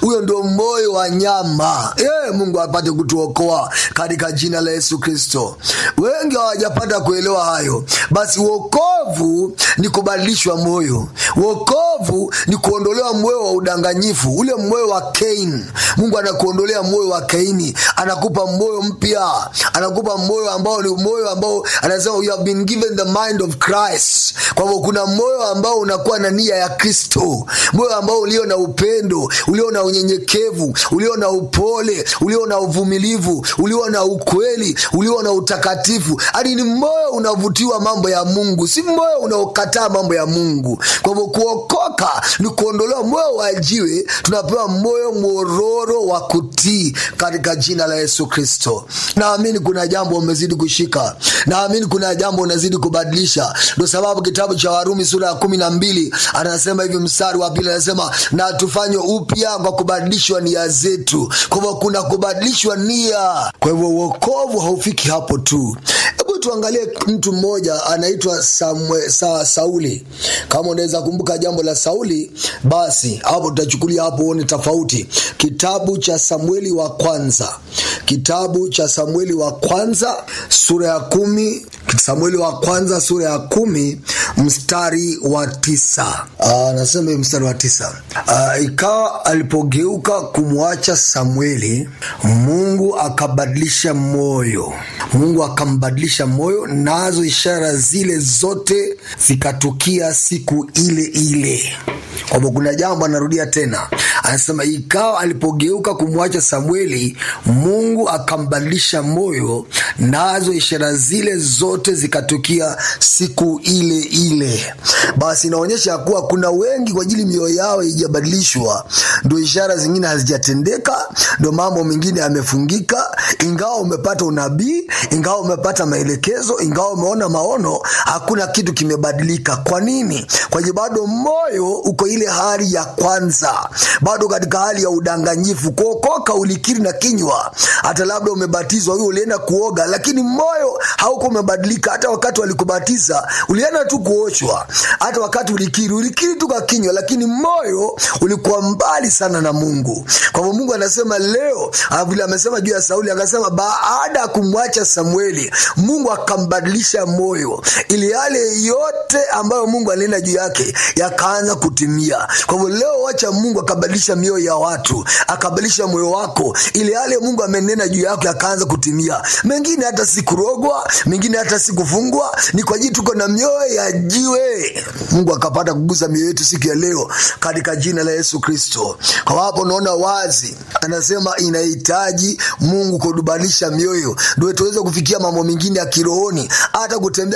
huyo ndio moyo wa nyama e, mungu apate kutuokoa katika jina la yesu kristo wengi hawajapata kuelewa hayo basi wokovu ni kubadilishwa moyo wokovu ni kuondolewa moyo wa udanganyifu ule moyo wa kain mungu anakuondolea moyo wa kaini anakupa moyo mpya anakupa moyo ambao ni moyo ambao anasema you have been given the mind of christ kwa hivyo kuna moyo ambao unakuwa na nia ya kristo moyo ambao ulio na upendo ulio na unyenyekevu ulio na upole ulio na uvumilivu ulio na ukweli ulio na utakatifu hadi ni moyo unavutiwa mambo ya mungu si moyo unaokataa mambo ya mungu kwa hivyo kuokoka ni kuondolewa moyo wa jiwe tunapewa moyo mwororo wa kutii katika jina la yesu kristo naamini kuna jambo umezidi kushika naamini kuna jambo unazidi kubadilisha ndo sababu kitabu cha warumi sura ya kumi na mbili anasema hivi mstari wa pili anasema na tufanywe upya kwa kubadilishwa nia zetu kwa hivyo kuna kubadilishwa nia kwa hivyo uokovu haufiki hapo tu hebu tuangalie mtu mmoja anaitwa Samwe, sa, sauli kama unaweza kumbuka jambo la sauli basi hapo tutachukulia hapo uone tofauti kitabu cha samueli wa kwanza kitabu cha samueli wa kwanza sura ya kumi samueli wa kwanza sura ya kumi mstari wa tisa anasema hivi mstari wa tisa Aa, ikawa alipogeuka kumwacha samueli mungu akabadilisha moyo mungu akambadilisha moyo nazo ishara zile zote zikatukia siku ile ile kwamba kuna jambo anarudia tena anasema ikawa alipogeuka kumwacha samueli mungu akambadilisha moyo nazo ishara zile zote zikatukia siku ile ile basi inaonyesha kuwa kuna wengi kwa ajili mioyo yao ijabadilishwa ndo ishara zingine hazijatendeka ndo mambo mengine yamefungika ingawa umepata unabii ingawa umepata maelekezo ingawa umeona maono hakuna kitu kimebadilika kwa nini kwaje bado moyo uko ile hali ya kwanza bado katika hali ya udanganyifu kuokoka ulikiri na kinywa hata labda umebatizwa huyo ulienda kuoga lakini moyo hauko umebadilika hata wakati walikubatiza ulienda tu kuoshwa hata wakati ulikiri ulikiri tu kwa kinywa lakini moyo ulikuwa mbali sana na mungu kwa hivyo mungu anasema leo vile amesema juu ya sauli akasema baada ya kumwacha samueli mungu akambadilisha moyo ili yale yote ambayo mungu alinena juu yake yakaanza kutimia kwa hivyo leo wacha mungu akabadilisha mioyo ya watu akabadilisha moyo wako ili yale mungu amenena juu yako yakaanza kutimia mengine hata sikurogwa mengine hata sikufungwa ni kwa ajili tuko na mioyo ya jiwe mungu akapata kugusa mioyo yetu siku ya leo katika jina la yesu kristo kwa hapo unaona wazi anasema inahitaji mungu kudubalisha mioyo ndio tuweze kufikia mambo mengine ya kirohoni hata kutembea